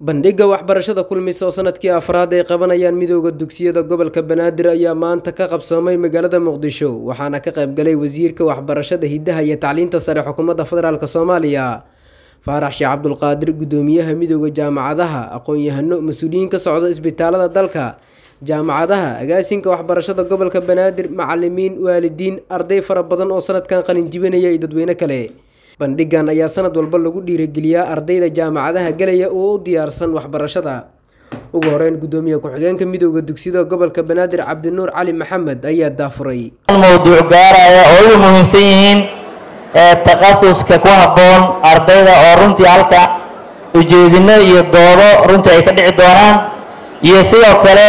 bandhigga waxbarashada kulmis oo sanadkii afraad ay qabanayaan midooda dugsiyada gobolka banaadir ayaa maanta ka qabsoomay magaalada muqdisho waxaana ka qaybgalay wasiirka waxbarashada hidaha iyo tacliinta sare xukuumadda federaalk soomaaliya faarax sheekh cabdulqaadir gudoomiyaha midooda jaamacadaha aqoon-yahano mas-uuliyiin ka socda isbitaalada dalka jaamacadaha agaasinka waxbarashada gobolka banaadir macalimiin waalidiin arday fara badan oo sanadkan qalin jibinaya iyo dadweyne kale bandhigan ayaa sanad walba lagu dhiirigeliyaa ardayda jaamacadaha gelaya oo u diyaarsan waxbarashada ugu horeyn gudoomiye ku-xigeenka midooda dugsiyada gobolka banaadir cabdinuur cali maxamed ayaa daafuray mowduuc gaaraya oo ugu muhiimsan yihiin takhasuska ku habboon ardayda oo runtii halka ujeedino iyo doodo runtii ay ka dhici doonaan iyo sidoo kale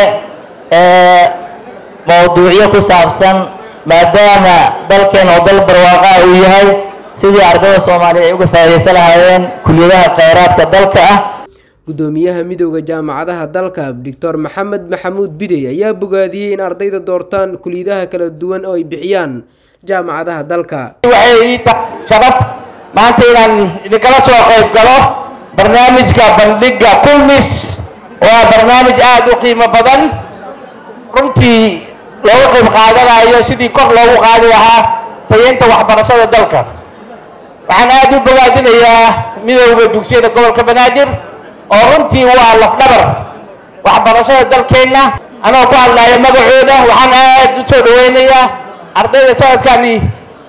mowduucyo ku saabsan maadaama dalkeen oo dal barwaaqa uu yahay sidii ardayda soomaaliya ay uga faa'idaysan lahaayeen kuliyadaha kheyraadka dalka ah gudoomiyaha midooda jaamacadaha dalka doctor maxamed maxamuud bidey ayaa bogaadiyey in ardayda doortaan kuliyadaha kala duwan oo ay bixiyaan jaamacadaha dalka waxay ii tahay sharaf maanta inaan idinkala soo qayb galo barnaamijka bandhigga kulmis oo ah barnaamij aada u qiimo badan runtii loogu qayb qaadanayo sidii kor loogu qaadi lahaa tayeynta waxbarashada dalka waxaan aada u bogaadinayaa midooda dugsiyada gobolka banaadir oo runtii waa lafdhabar waxbarashada dalkeenna anoo ku hadlaya magacooda waxaan aada u soo dhaweynayaa ardayda sanadkani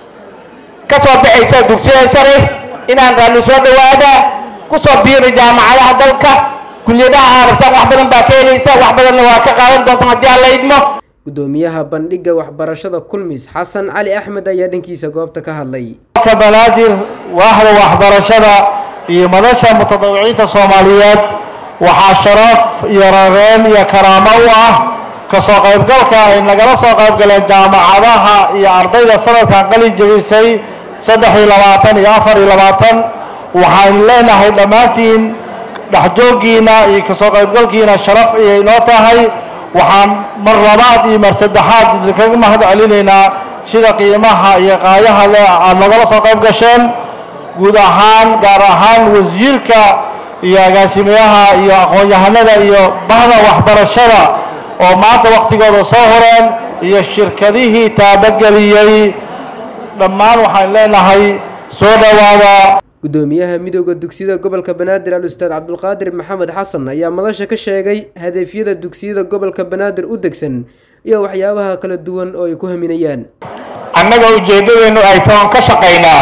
ka soo baxaysa dugsiyada sare inaan raalli soo dhawaada ku soo biiri jaamacadaha dalka kuliyadaha aarabtaan wax badan baa ka helaysa wax badanna waa ka qaadan doontaan haddii aan la idmo gudoomiyaha bandhigga waxbarashada kulmis xasan cali axmed ayaa dhankiisa goobta ka hadlay banaadir waaxda waxbarashada iyo madasha mutadawiciinta soomaaliyeed waxaa sharaf iyo rareen iyo karaamo u ah kasoo qaybgalka ay nagala soo qaybgaleen jaamacadaha iyo ardayda sanadkan qalin jebisay saddex iyo labaatan iyo afar iyo labaatan waxaan leenahay dhammaantiin dhexjooggiina iyo kasoo qaybgalkiina sharaf ayay noo tahay waxaan mar labaad iyo mar saddexaad idinkaga mahad celinaynaa sida qiimaha iyo qaayaha le aada nagala soo qayb gasheen guud ahaan gaar ahaan wasiirka iyo agaasimayaha iyo aqoon-yahanada iyo bahda waxbarashada oo maanta waktigooda soo horeen iyo shirkadihii taabageliyey dhammaan waxaan leenahay soo dhowaada gudoomiyaha midooda dugsiyada gobolka banaadir al ustaad cabdulqaadir maxamed xasan ayaa madasha ka sheegay hadafyada dugsiyada gobolka banaadir u degsan iyo waxyaabaha kala duwan oo ay ku haminayaan annaga ujeeddadeennu ay toon ka shaqaynaa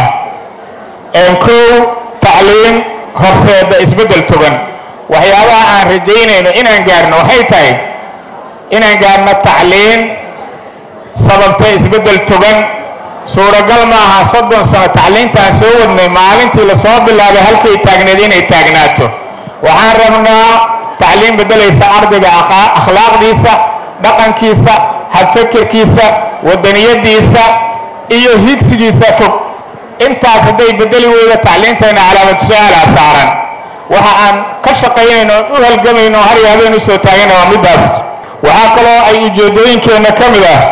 kow tacliim horseeda isbeddel togan waxyaabaha aan rajaynayno inaan gaarno waxay tahay inaan gaarno tacliim sababta isbeddel togan suuragal maaha soddon sano tacliintaan soo wadnay maalintii lasoo bilaabay halkay taagneed inay taagnaato waxaan rabnaa tacliim beddelaysa ardayga akhlaaqdiisa dhaqankiisa habfekirkiisa wadaniyadiisa iyo higsigiisa fog intaas hadday bedeli weyda tacliintayna calaamad su-aalaa saaran waxa aan ka shaqaynayno u halgamayno har iyo habeen usoo taagana waa middaas waxaa kaloo ay ujeeddooyinkeenna ka mid ah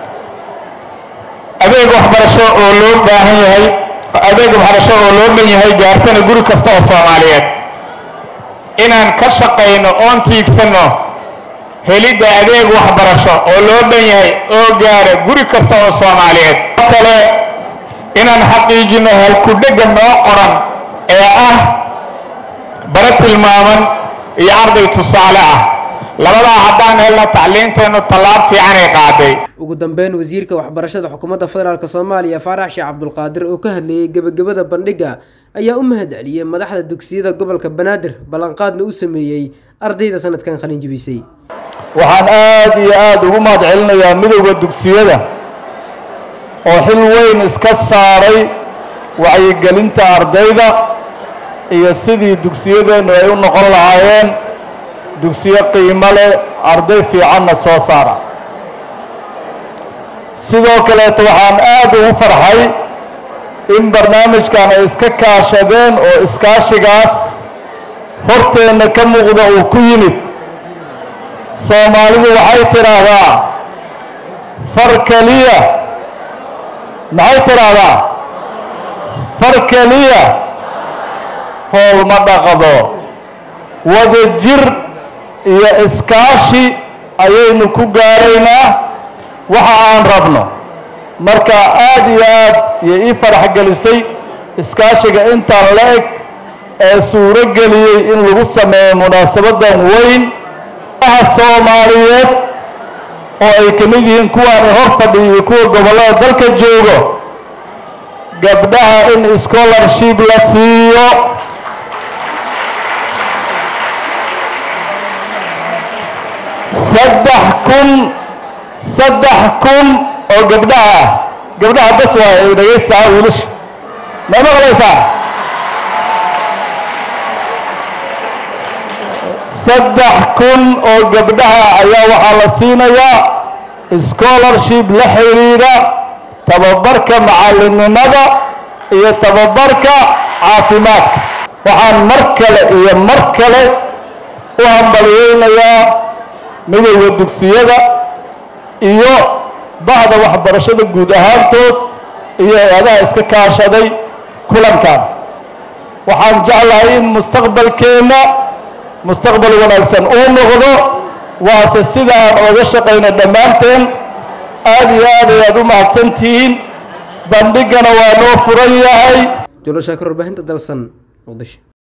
adeeg waxbarasho oo loo baahan yahay adeeg waxbarasho oo loo dhan yahay gaartana guri kasta oo soomaaliyeed inaan ka shaqayno oon tiigsanno helidda adeeg waxbarasho oo loo dhan yahay oo gaara guri kasta oo soomaaliyeed oo kale inaan xaqiijino halkudhegga noo qoran ee ah bara tilmaaman iyo arday tusaale ah labadaa haddaan helno tacliinteennu tallaab fiicanay qaaday ugu dambeyn wasiirka waxbarashada xukuumadda federaalk soomaaliya faarax sheekh cabdulqaadir oo ka hadlayay gebagabada bandhigga ayaa u mahad celiyey madaxda dugsiyada gobolka banaadir ballanqaadna u sameeyey ardayda sanadkan qalin jebisay waxaan aada iyo aada ugu mahad celinayaa midowda dugsiyada oo xil weyn iska saaray wacyigelinta ardayda iyo sidii dugsiyadeennu ay u noqon lahaayeen dugsiyo qiimo leh arday fiicanna soo saara sidoo kaleeto waxaan aada ugu farxay in barnaamijkan ay iska kaashadeen oo iskaashigaas horteenna ka muuqda uu ku yimid soomaalidu waxay tidhaahdaa far keliya maxay tidhaahdaa far keliya fool ma dhaqdo wadajir iyo iskaashi ayaynu ku gaaraynaa waxa aan rabno marka aada iyo aad iyo ii farax gelisay iskaashiga intaan la eg ee suuro geliyey in lagu sameeyo munaasabadan weyn aha soomaaliyeed oo ay ka mid yihiin kuwaani hor fadhiya iyo kuwa gobollada dalka joogo gabdhaha in scholarship la siiyo saddex kun saddex kun oo gabdhaha ah gabdhaha bas waay ay dhagaystaa wiilasha ma maqlaysaa saddex kun oo gabdhaha ayaa waxaa la siinayaa scholarship la xidhiidha tababarka macallinnimada iyo tababarka caafimaadka waxaan mar kale iyo mar kale u hambaliyeynayaa midowda dugsiyada iyo bahda waxbarashada guud ahaantood iyo hay-adaha iska kaashaday kulankan waxaan jeclahay in mustaqbalkeenna mustaqbal wanaagsan uu noqdo waase sida aan ooga shaqayno dhammaanteen aada iyo aad ayaad u mahadsantihiin bandhigana waa noo furan yahay julo shaakir warbaahinta dalsan muqdisho